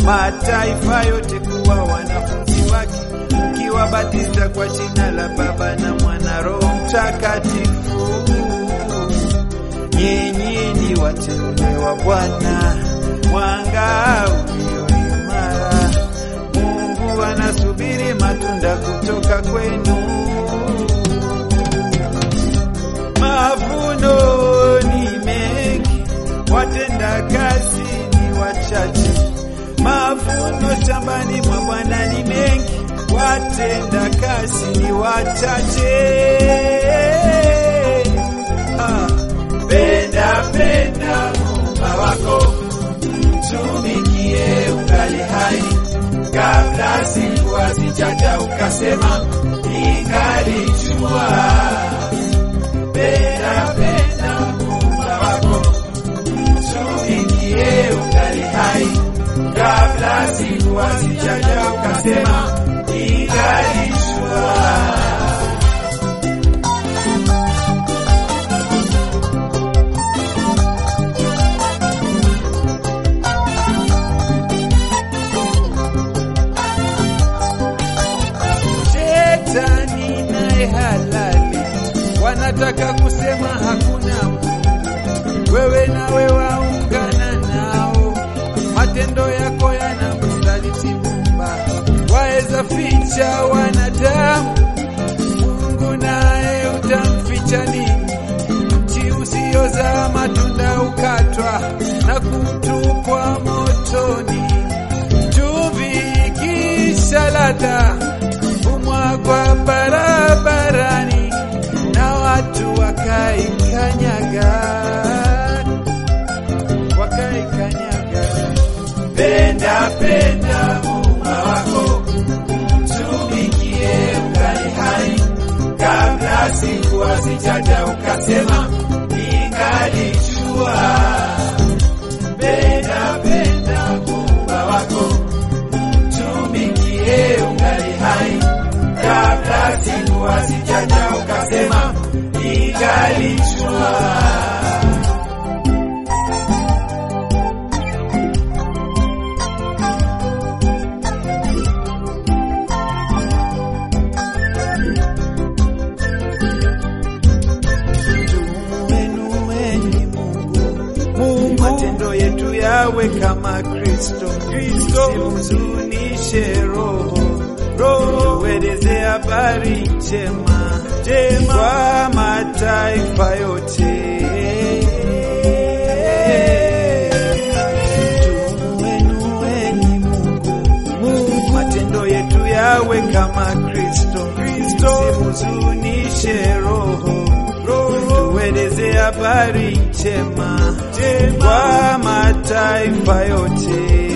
mataifa yote kuwa wanafunzi wake, mkiwabatiza kwa jina la Baba na Mwana Roho Mtakatifu. Nyinyi ni wateule wa Bwana, mwanga ulio imara. Mungu anasubiri matunda kutoka kwenu. Mavuno ni mengi, watenda kazi ni wachache. Mavuno shambani mwa Bwana ni mengi, watenda kazi ni wachache. Ah, penda penda Muumba wako, mtumikie ungali hai, kabla siku hazijaja ukasema ningalijua penda penda Muumba wako, mtumikie ungali hai, kabla siku hazijaja ukasema ningalijua. Shetani naye halali, wanataka kusema hakuna Mungu. Wewe nawe waungana nao, matendo yako yanamsaliti Muumba. Waweza ficha wanadamu, Mungu naye utamficha nini? Mti usiozaa matunda ukatwa na kutupwa motoni. Chumvi ikisha ladha humwagwa barabarani na watu wakaikanyaga, wakaikanyaga. Penda penda Muumba wako, mtumikie ungali hai, kabla siku hazijaja ukasema ningalijua. Penda penda Muumba wako, mtumikie ungali hai, kabla siku hazijaja ukasema ningalijua. Tumuinueni Mungu, Mungu, matendo yetu yawe kama Kristo. Kristo, simhuzunishe Roho, Roho, tueleze habari njema, njema kwa mataifa yote. Tumuinueni Mungu, Mungu, matendo yetu yawe kama Kristo. Kristo, simhuzunishe Roho, Roho, tueleze habari njema, njema kwa mataifa yote.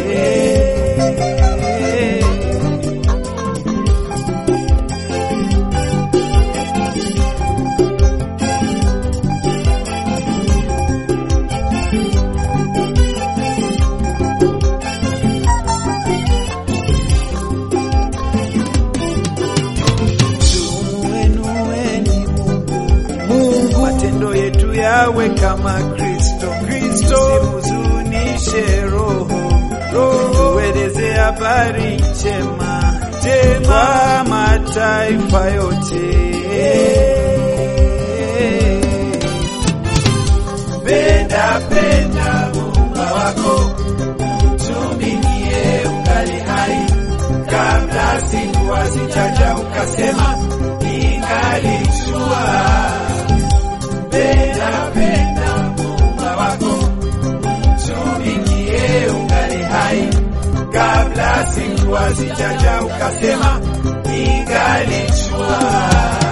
Tumuinueni Mungu, Mungu, matendo yetu yawe kama Kristo. Kristo, simhuzunishe Roho, Roho, tueleze habari njema, njema kwa mataifa yote. Penda penda Muumba wako, mtumikie ungali hai, kabla siku hazijaja ukasema ningalijua. Penda penda Muumba wako, mtumikie ungali hai, kabla siku hazijaja ukasema ningalijua.